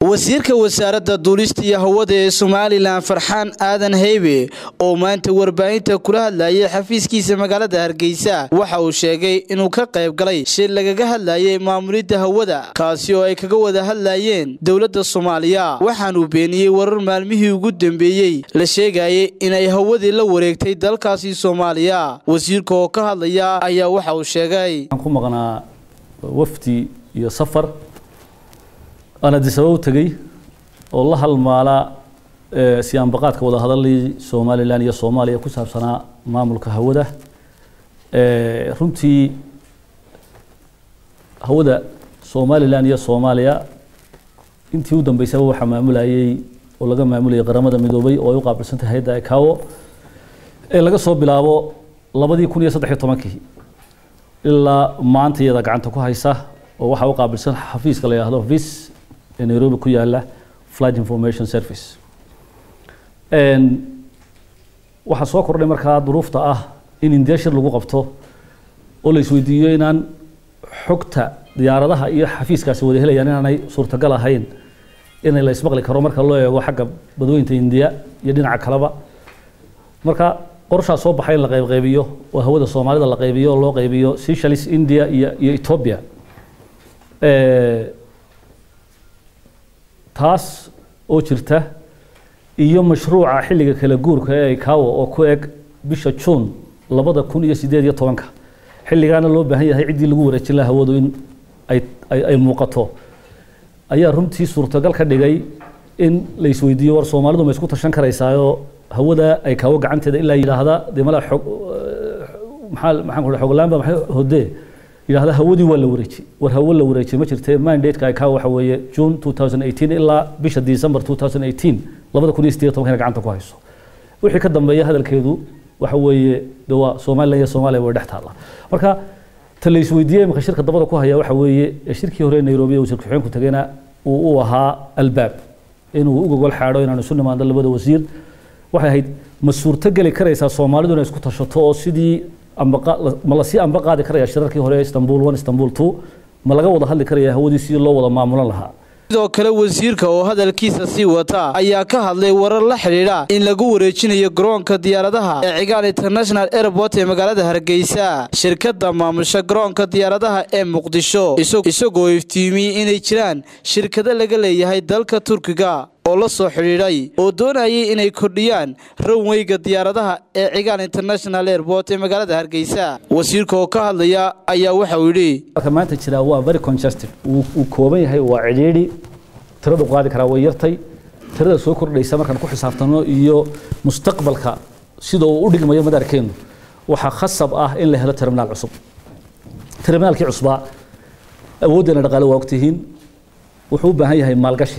wasiirka wasaaradda duulista iyo hawada ee somalilan farxaan aadan heybe oo maanta warbaahinta kula hadlayay xafiiskiisa magaalada hargeysa waxa uu sheegay inuu ka qayb galay shir lagaga hadlayay maamulidda hawada kaasi oo ay kaga wada hadlayeen dowladda soomaaliya waxaanuu beeniyey warar maalmihii ugu dambeeyey la sheegayay inay hawadii la wareegtay dalkaasi soomaaliya wasiirka oo ka hadlaya ayaa waxa uu sheegay ku maqnaa wafdi iyo safar aan addis ababa u tegey oo la halmaala siyaanbaqaadka wada hadalii somalilan iyo soomaaliya ku saabsanaa maamulka hawada runtii hawada somalilan iyo soomaaliya intii u dambeysaba waxaa maamulayay oo laga maamulayay qaramada midoobay oo ay u qaabilsantay hay-adda icao ee laga soo bilaabo labadii kun iyo saddex iyo tobankii ilaa maanta iyada gacanta ku haysa oo waxaa u qaabilsan xafiiska la yidhahdo vis ee nairobi ku yaala flight information service waxaa soo kordhay markaa duruufta ah in indiya shir lagu qabto oo la isweydiiyo inaan xogta diyaaradaha iyo xafiiskaasi wada helayaan inaanay suurtagal ahayn in la ismaqli karo marka loo eego xagga badweynta indiya iyo dhinaca kaleba marka qorshaa soo baxay in la qaybqaybiyo oo hawada soomaalida la qaybiyo oo loo qaybiyo seychelles india iyo iyo ethiopia taas oo jirta iyo mashruuca xilliga kala guurka ee icao oo ku eg bisha juun labada kun iyo sideed iyo tobanka xilligaana loo baahan yahay ciddii lagu wareejin laha hawadu in ay ay muuqato ayaa runtii suurtagal ka dhigay in la isweydiiyo war soomaalidu ma isku tashan karaysaayoo hawada ay kaawo gacanteeda ilaa yidhaahda dee malaa xog maxaa maxaan ku xoglaanba maxay hodee yidhaahda hawadii waa la wareejiyey war hawo la wareejiyey ma jirtee mandate-ka ay kaa waxa weeye june 2018 ilaa bisha december 2018 labada kun iyo sideed tobankana gacanta ku hayso wixii ka dambeeya hadalkeedu waxa weeye de waa somalilan iyo soomaaliya way dhex taalla marka ta la isweydiiyey imika shirka dabada ku haya waxa weeye shirkii hore nairobi wasiir ku-xigeenku tegayna uu u ahaa albaab inuu u gogol xaadho inaanu isu nimaando labada wasiir waxay ahayd ma suurto geli karaysaa soomaalidu inay isku tashato oo sidii ma lasii amba qaadi karaya shirarkii hore istanbul one istanbul two ma laga wada hadli karaya hawadii sidii loo wada maamulan lahaa sidoo kale wasiirka oo hadalkiisa sii wata ayaa ka hadlay warar la xidhiidha in lagu wareejinayo garoonka diyaaradaha ee cigaal international airport ee magaalada hargeysa shirkadda maamusha garoonka diyaaradaha ee muqdisho isagoo iftiimiyey inay jiraan shirkado laga leeyahay dalka turkiga oo la soo xidhiidhay oo doonayay inay kordhiyaan ranweyga diyaaradaha ee cigaal international airport ee magaalada hargeysa wasiirka oo ka hadlaya ayaa waxa uu yidhi maanta jira waa very congested wuu kooban yahay waa cidhiidhi tiradu qaadi karaa way yartay tirada soo kordhaysa markaan ku xisaabtano iyo mustaqbalka sida uu u dhigmayo madaarkeenu waxaa khasab ah in la helo terminaal cusub terminaalkii cusbaa awooddeena dhaqaale waa ogtihiin wuxuu u baahan yahay maalgashi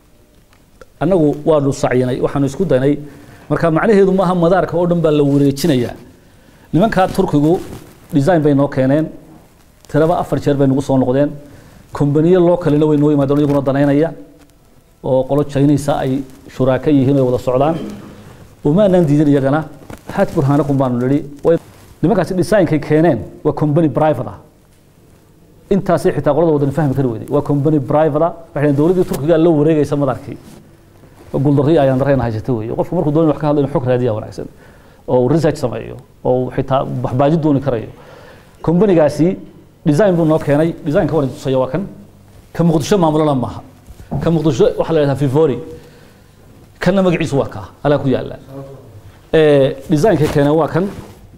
annagu waanu sacyinay waxaanu isku daynay marka macnaheedu maaha madaarka oo dhan baa la wareejinayaa nimankaa turkigu design bay noo keeneen tiraba afar jeer bay nagu soo noqdeen kombaniyo loo kalena way noo yimaadeen iyaguna danaynaya oo qolo chinaysa ay shuraaka yihiin ay wada socdaan umaanaan diidin iyagana haat burhaanakum baanu nidhi nimankaasi designkay keeneen waa company private ah intaasay xitaa qolada wadan fahmi kari weyday waa company private ah waxay dowladdii turkiga la wareegaysa madaarkii guuldarri ayaan dareen haysata weeye qofku markuu doonayo wax ka hadlo inuu xog raadiya wanaagsan oo uu research sameeyo oo uu xitaa waxbaaji dooni karayo kombanigaasi design buu noo keenay designka waan tusaya waa kan ka muqdisho maamulana maaha ka muqdisho waxaa la yidhahdaa fivori kanna magaciisu waa kaa alaa ku yaala designka keeneen waa kan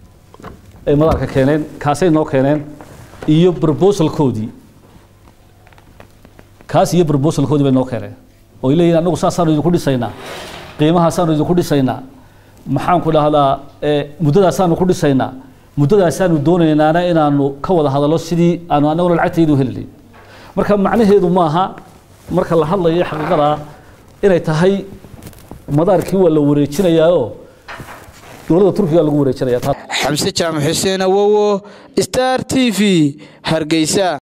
ay madaarka keeneen kaasay noo keeneen iyo proposalkoodii kaas iyo proposalkoodii bay noo keeneen oo ay leeyihin anagu saasaanu idinku dhisaynaa qiimahaasaanu idinku dhisaynaa maxaan ku dhahdaa muddadaasaanu ku dhisaynaa muddadaasaanu doonaynaana inaanu ka wada hadallo sidii aanu annaguna lacagtaydu helilayn marka macnaheedu maaha marka la hadlayo xaqiiqada inay tahay madaarkii waa la wareejinayaao dowladda turkiga lagu wareejinaya xamse jaamac xuseen awowo star t v hargeysa